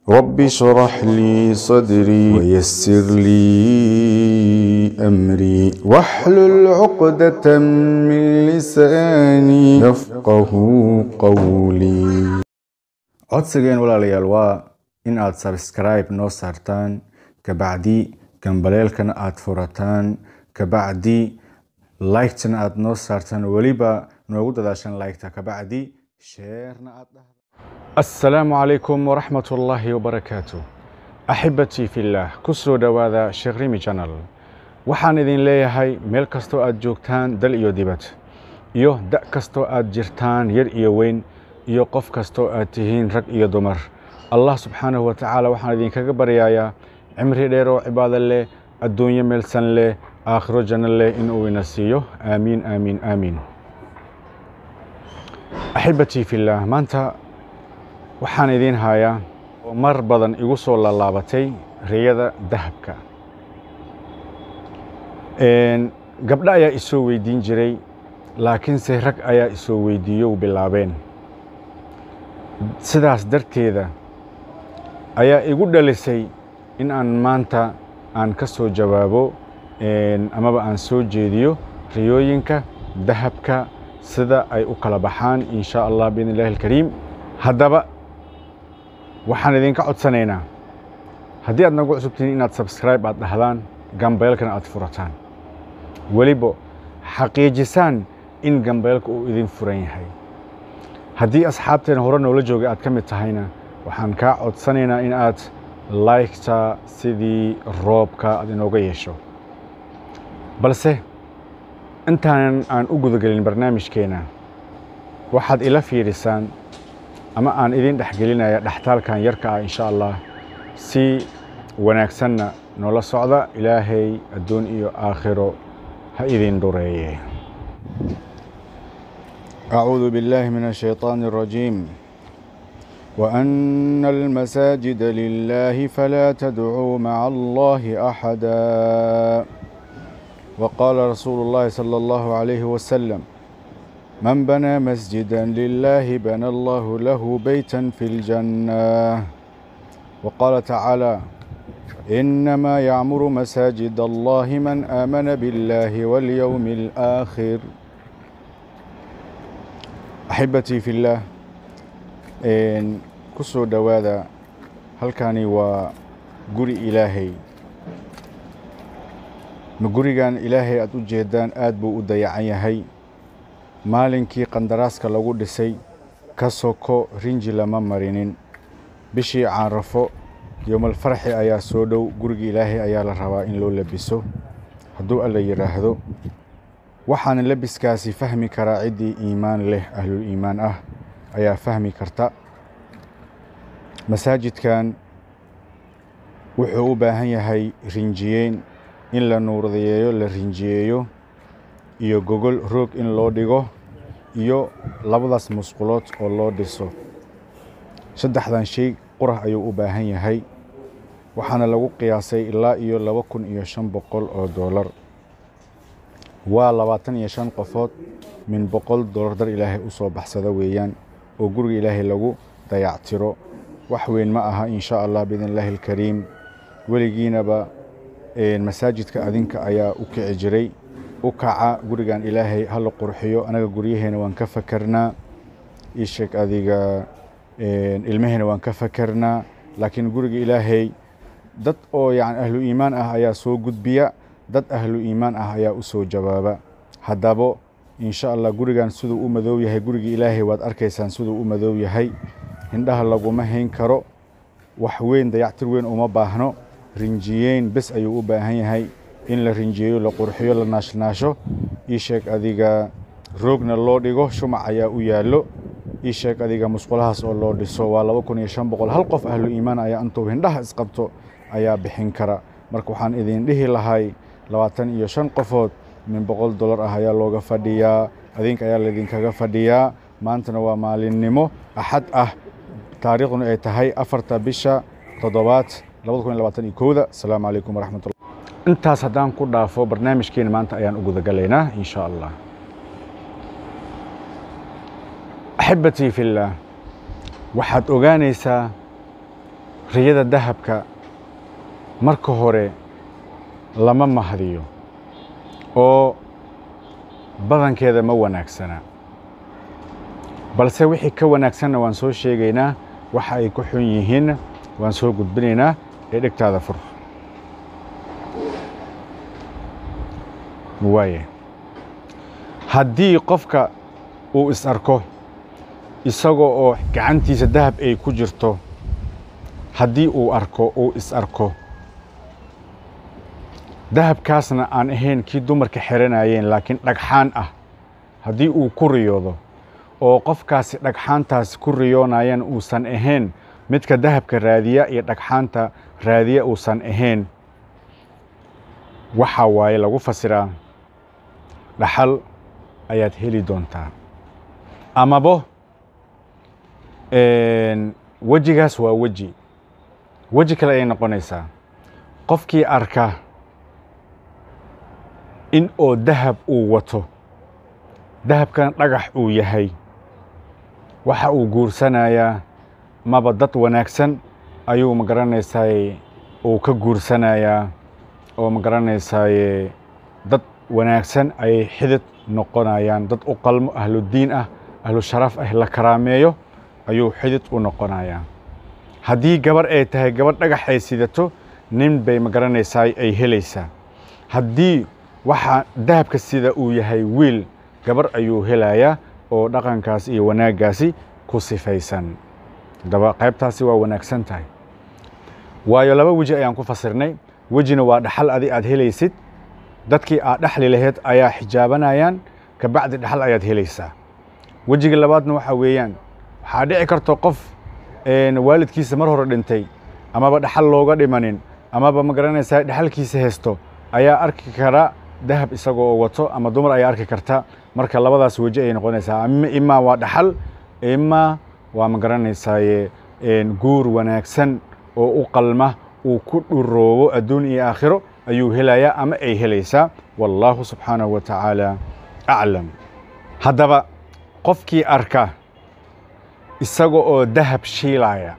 رب اشرح لي صدري ويسر لي أمري واحلل عقدة من لساني يفقه قولي codsigeen walaalayaal waa in aad sabskribe noo saartaan kabacdi gambaleelkana aad furataan kabacdi liketana aad noo saartaan weliba noogu dadaashan liketa kabacdi sheerna aad dhahda asalaamu calaykum waraxmat ullaahi wabarakaatu axibatii fillaah ku soo dhowaada sheekh rimi janal waxaan idin leeyahay meel kastoo aad joogtaan dal iyo dibad iyo da' kastoo aad jirtaan yar iyo weyn iyo qof kastoo aad tihiin rag iyo dumar allah subxaanahu wa tacaala waxaan idinkaga baryayaa cimri dheer oo cibaado leh adduunyo meelsan leh aakhiro janno leh inuu ina siiyo aamiin aamiin aamiin axibatii fillaah maanta waxaan idiin hayaa oo mar badan igu soo laalaabatay riyada dahabka gabdho ayaa isoo weydiin jiray laakiinse rag ayaa isoo weydiiyo bilaabeen sidaas darteeda ayaa igu dhalisay in aan maanta aan ka soo jawaabo amaba aan soo jeediyo riyooyinka dahabka sida ay u kala baxaan in shaa allah biidn illahi alkariim haddaba waxaan idinka codsanaynaa haddii aad nagu cusubtihiin inaad sabskribe aad dhahdaan gambeelkana aad furataan weliba xaqiijisaan in gambeelka uu idin furan yahay haddii asxaabteena hore noola joogay aad ka mid tahayna waxaan kaa codsanaynaa in aad laygta sidii roobka aad inooga yeesho balse intaanan aan u gudagelin barnaamijkeena waxaad ila fiidhisaan ama aan idin dhexgelinaya dhextaalkan yarka ah insha allah si wanaagsanna noola socda ilaahay adduun iyo aakhiro ha idin dhureeye أعوذ بالله من الشيطان الرجيم وأن المساجد لله فلا تدعوا مع الله أحدا وقال رسول الله صلى الله عليه وسلم من بنى مسجدا لله بنى الله له بيتا في الجنة وقال تعالى إنما يعمر مساجد الله من آمن بالله واليوم الآخر axibatii fillaah ku soo dhowaada halkani waa guri ilaahay ma gurigan ilaahay aad u jeedaan aad buu u dayacan yahay maalinkii qandaraaska lagu dhisay ka soko rinji lama marinin bishii caanrafo yowmalfarxi ayaa soo dhow guriga ilaahay ayaa la rabaa in loo labiso hadduu alla yidhaahdo waxaana labiskaasi fahmi karaa ciddii iimaan leh ahlul iimaan ah ayaa fahmi karta masaajidkan wuxuu u baahan yahay rinjiyeyn in la nuurdayeeyo la rinjiyeeyo iyo gogol roog in loo dhigo iyo labadaas musqulood oo loo dhiso saddexdan shay qurah ayuu u baahan yahay waxaana lagu qiyaasay ilaa iyo laba kun iyo shan boqol oo doolar waa labaatan iyo shan qofood min boqol dollar dar ilaahay u soo baxsada weeyaan oo guriga ilaahay lagu dayactiro wax weyn ma aha in shaa allah biidn illaahi alkariim weligiinaba masaajidka adinka ayaa u kici jiray u kaca gurigan ilaahay hala qurxiyo anaga guryaheena waan ka fakarnaa isheeg adiga ilmaheena waan ka fakarnaa laakiin guriga ilaahay dad oo yani ahlu iimaan ah ayaa soo gudbiya dad ahlu iimaan ah ayaa u soo jawaaba haddaba insha allah gurigan siduu u madoow yahay guriga ilaahay waad arkaysaan siduu u madoow yahay hindhaha laguma hayn karo wax weyn dayactir weyn uma baahno rinjiyeyn bes ayuu u baahan yahay in la rinjiyeeyo la qurxiyo la naashnaasho ii sheeg adiga roogna loo dhigo shumac ayaa u yaallo ii sheeg adiga musqulahaas oo loo dhiso waa laba kun iyo shan boqol hal qof ahlu iimaan ayaa intuu hindhaha isqabto ayaa bixin kara marka waxaan idin dhihi lahay labaatan iyo shan qofood min boqol dollar ah ayaa looga fadhiyaa adinka ayaa laydinkaga fadhiyaa maantana waa maalinnimo axad ah taariikhduna ay tahay afarta bisha toddobaad labada kun iyo labaatan iyo kowda asalaamu calaykum waraxmatullah intaas haddaan ku dhaafo barnaamijkeena maanta ayaan u gudagalaynaa in sha allah axibatii fillaah waxaad ogaanaysaa riyada dahabka marka hore lama mahdiyo oo badankeeda ma wanaagsana balse wixii ka wanaagsanna waan soo sheegaynaa waxa ay ku xun yihiinna waan soo gudbinaynaa ee dhegtaada fur waaye haddii qofka uu is arko isagoo oo gacantiisa dahab ay ku jirto haddii uu arko uu is arko dahabkaasna aan ahayn kii dumarka xiranayeen laakiin dhagxaan ah haddii uu ku riyoodo oo qofkaasi dhagxaantaasi ku riyoonayaan uusan ahayn midka dahabka raadiya iyo dhagxaanta raadiya uusan ahayn waxaa waaye lagu fasiraa dhaxal ayaad heli doontaa amabo wejigaas waa weji weji kale ayay noqonaysaa qofkii arka in oo dahab uu wato dahabkana dhagax uu yahay waxa uu guursanayaa maba dad wanaagsan ayuu ma garanaysaaye uu ka guursanayaa oo ma garanaysaaye dad wanaagsan ayay xidid noqonayaan dad u qalmo ahludiin ah ahlu sharaf ah la karaameeyo ayuu xidid u noqonayaa haddii gabar ay tahay gabadh dhagax ay sidato nin bay ma garanaysaay ay helaysaa haddii waxa dahabka sida uu yahay wiil gabar ayuu helayaa oo dhaqankaas iyo wanaaggaasi ku sifaysan haddaba qaybtaasi waa wanaagsan tahay waayo laba weji ayaan ku fasirnay wejina waa dhaxal adi aad helaysid dadkii aad dhexli lahayd ayaa xijaabanayaan kabacdi dhaxal ayaad helaysaa wejiga labaadna waxaa weeyaan waxaa dhici karto qof waalidkiisa mar hore dhintay amaba dhaxal looga dhimanin amaba ma garanaysaa dhaxalkiisa haysto ayaa arki kara dahab isagoo wato ama dumar ayaa arki karta marka labadaas weji ayay noqonaysaa imaa waa dhaxal imaa waa ma garanaysaaye guur wanaagsan oo u qalma uu ku dhuroobo adduun iyo aakhiro ayuu helayaa ama ay helaysaa wallaahu subxaanahu wa tacaala aclam haddaba qofkii arka isaga oo dahab shiilaya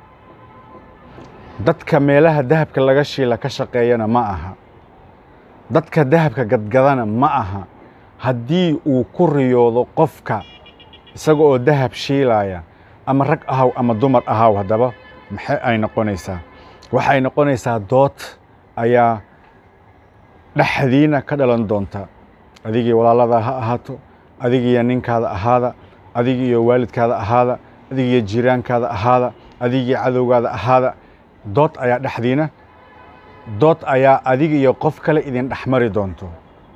dadka meelaha dahabka laga shiila ka shaqeeyana ma aha dadka dahabka gadgadana ma aha haddii uu ku riyoodo qofka isaga oo dahab shiilaya ama rag ahaw ama dumar ahaw haddaba maxay ay noqonaysaa waxay noqonaysaa dood ayaa dhexdiina ka dhalan doonta adigii walaaladaa ha ahaato adigiiyo ninkaada ahaada adigiiyo waalidkaada ahaada adigiiyo jiiraankaada ahaada adigii cadowgaada ahaada dood ayaa dhexdiina dood ayaa adiga iyo qof kale idin dhexmari doonto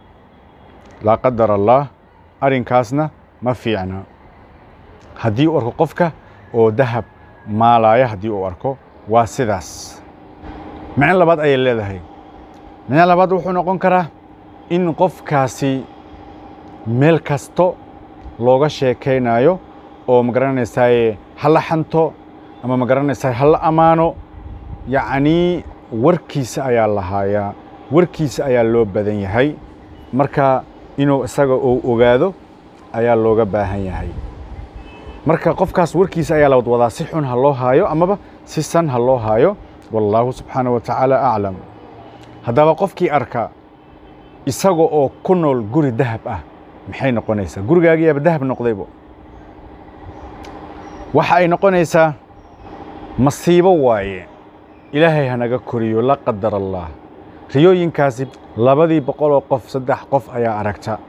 laa qadar allaah arrinkaasna ma fiicna haddii uu arko qofka oo dahab maalaya haddii uu arko waa sidaas micno labaad ayay leedahay micno labaad wuxuu noqon karaa in qofkaasi meel kasto looga sheekaynayo oo ma garanaysaaye ha la xanto ama ma garanaysaa ha la ammaano yacnii warkiisa ayaa lahaayaa warkiisa ayaa loo badan yahay marka inuu isaga uu ogaado ayaa looga baahan yahay marka qofkaas warkiisa ayaa la wadwadaa si xun ha loo haayo amaba si san ha loo haayo wallaahu subxaanaه wa tacaala aclam haddaba qofkii arka isaga oo ku nool guri dahab ah maxay noqonaysaa gurigaagiyaaba dahab noqdaybo waxa ay noqonaysaa masiibo waaye ilaahay hanaga koriyo la qadar allah riyooyinkaasi labadii boqoloo qof saddex qof ayaa aragta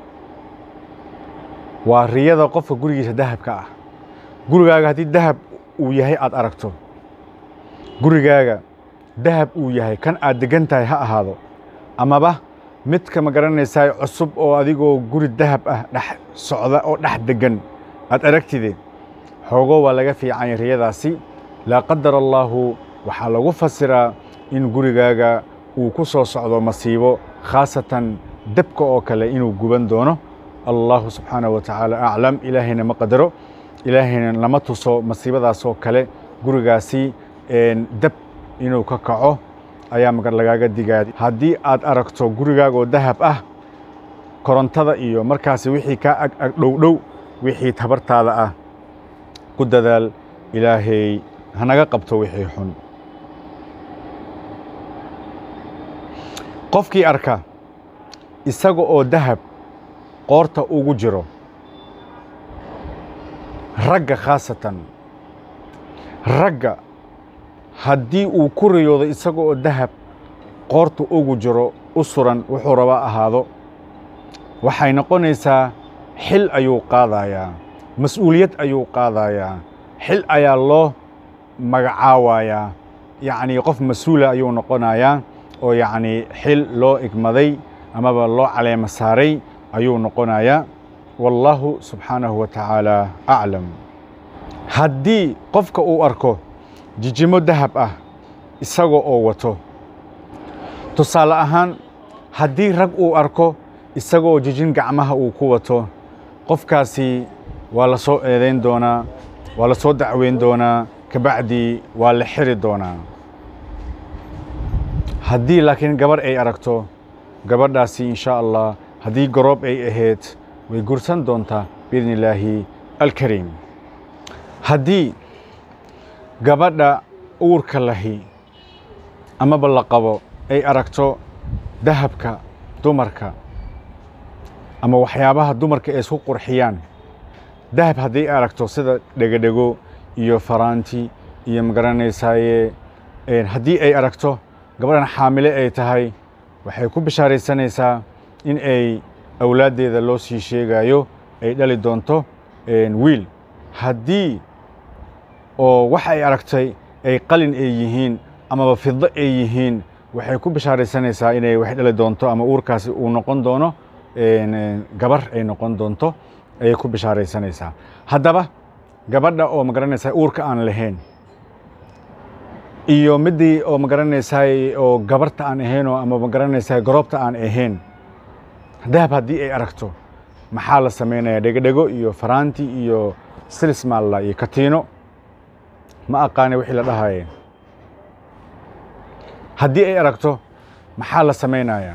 waa riyada qofka gurigiisa dahabka ah gurigaaga haddii dahab uu yahay aad aragto gurigaaga dahab uu yahay kan aad deggan tahay ha ahaado amaba midka ma garanaysaa cusub oo adigoo guri dahab ah dhex socda oo dhex deggan aad aragtide xoogo waa laga fiicanya riyadaasi laa qadar allaahu waxaa lagu fasiraa in gurigaaga uu ku soo socdo masiibo khaasatan debka oo kale inuu guban doono allahu subxaanaه wa tacaala aclam ilaahayna ma qadaro ilaahayna lama tuso masiibadaasoo kale gurigaasi deb inuu ka kaco ayaa magar lagaaga digaa haddii aad aragto gurigaagoo dahab ah korontada iyo markaasi wixii kaa ag ag dhow dhow wixii tabartaada ah ku dadaal ilaahay hanaga qabto wixii xun qofkii arka isaga oo dahab qoorta ugu jiro ragga khaasatan ragga haddii uu ku riyoodo isaga oo dahab qoorta ugu jiro u suran wuxuu rabaa ahaado waxay noqonaysaa xil ayuu qaadayaa mas-uuliyad ayuu qaadayaa xil ayaa loo magacaawayaa yacnii qof mas-uula ayuu noqonayaa oo yacnii xil loo igmaday amaba loo caleemo saaray ayuu noqonayaa wallaahu subxaanahu wa tacaala aclam haddii qofka uu arko jijimo dahab ah isaga oo wato tusaale ahaan haddii rag uu arko isagoo jijin gacmaha uu ku wato qofkaasi waa la soo eedayn doonaa waa la soo dacweyn doonaa kabacdii waa la xiri doonaa haddii laakiin gabarh ay aragto gabadhaasi insha allah haddii garoob ay ahayd way gursan doontaa biidni illaahi alkariim haddii gabadha uurka lahi amaba la qabo ay aragto dahabka dumarka ama waxyaabaha dumarka ay isku qurxiyaan dahab haddii aragto sida dhegodhego iyo faraanti iyo magaranaysaye haddii ay aragto gabadhan xaamile ay tahay waxay ku bishaaraysanaysaa in ay awlaaddeeda loo sii sheegayo ay dhali doonto wiil haddii oo wax ay aragtay ay qalin ay yihiin amaba fido ay yihiin waxay ku bishaaraysanaysaa inay wax dhali doonto ama uurkaasi uu noqon doono gabar ay noqon doonto ayay ku bishaaraysanaysaa haddaba gabadha oo magaranaysaa uurka aan lahayn iyo middii oo magaranaysaay oo gabarta aan ahaynoo ama magaranaysaa garoobta aan ahayn dahab haddii ay aragto maxaa la samaynayaa dhegodhego iyo faraanti iyo silismaalla iyo katiino ma aqaane wixii la dhahaye haddii ay aragto maxaa la samaynayaa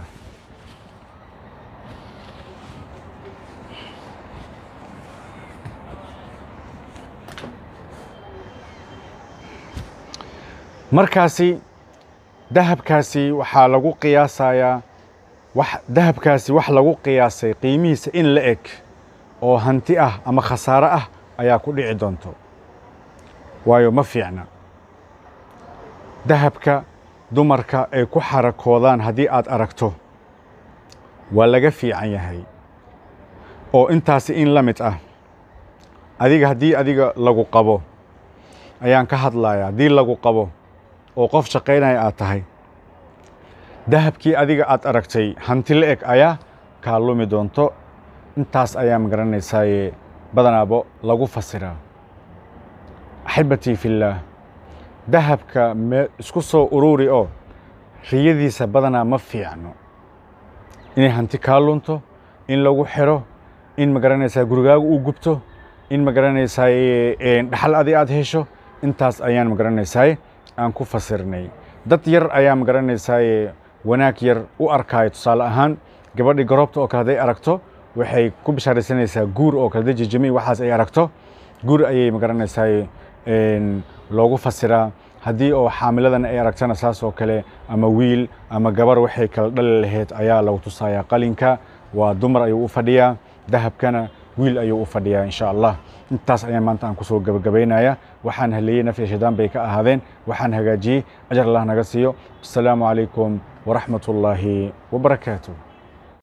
markaasi dahabkaasi waxaa lagu qiyaasayaa wax dahabkaasi wax lagu qiyaasay qiimihiisa in la eg oo hanti ah ama khasaare ah ayaa ku dhici doonto waayo ma fiicna dahabka dumarka ay ku xarakoodaan haddii aad aragto waa laga fiican yahay oo intaasi in la mid ah adiga haddii adiga lagu qabo ayaan ka hadlayaa haddii lagu qabo oo qof shaqaynaya aad tahay dahabkii adiga aad aragtay hanti la eg ayaa kaa lumi doonto intaas ayaa magaranaysaayee badanaabo lagu fasiraa axibbatii fillaah dahabka me isku soo ururi oo riyadiisa badanaa ma fiicno inay hanti kaa lunto in lagu xiro in magaranaysaa gurigaagu uu gubto in magaranaysaay dhaxal adi aad hesho intaas ayaan magaranaysaay aan ku fasirnay dad yar ayaa magaranaysaay wanaag yar u arkaayo tusaale ahaan gabadhii garoobta oo kale hadday aragto waxay ku bishaaraysanaysaa guur oo kale dajijimi waxaas ay aragto guur ayay magaranaysaay loogu fasiraa haddii oo xaamiladan ay aragtana saas oo kale ama wiil ama gabar waxay kala dhali lahayd ayaa lagu tusayaa qalinka waa dumar ayuu u fadhiyaa dahabkana wiil ayuu u fadhiyaa insha allah intaas ayaan maanta aan kusoo gabagabaynaya waxaan haleeyey nafya shaydaan bay ka ahaadeen waxaan hagaajiyey ajar allah naga siiyo asalaamu calaykum waraxmat ullaahi wabarakaatu